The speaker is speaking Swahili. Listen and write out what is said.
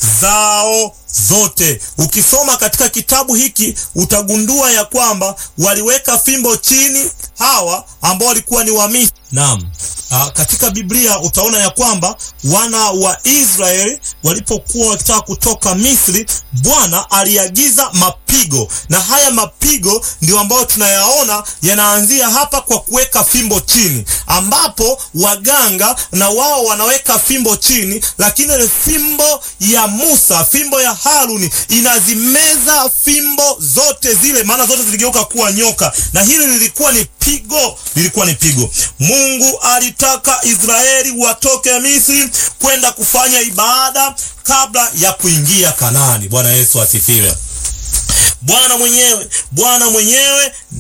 zao zote. Ukisoma katika kitabu hiki utagundua ya kwamba waliweka fimbo chini hawa ambao walikuwa ni Wamisri. Naam. Uh, katika Biblia utaona ya kwamba wana wa Israeli walipokuwa wakitaka kutoka Misri, Bwana aliagiza mapigo, na haya mapigo ndio ambayo tunayaona yanaanzia hapa kwa kuweka fimbo chini, ambapo waganga na wao wanaweka fimbo chini, lakini ile fimbo ya Musa, fimbo ya Haruni inazimeza fimbo zote zile, maana zote ziligeuka kuwa nyoka, na hili lilikuwa ni pigo, lilikuwa ni pigo. Mungu alitaka Israeli watoke Misri kwenda kufanya ibada kabla ya kuingia Kanaani. Bwana Yesu asifiwe. Bwana mwenyewe Bwana mwenyewe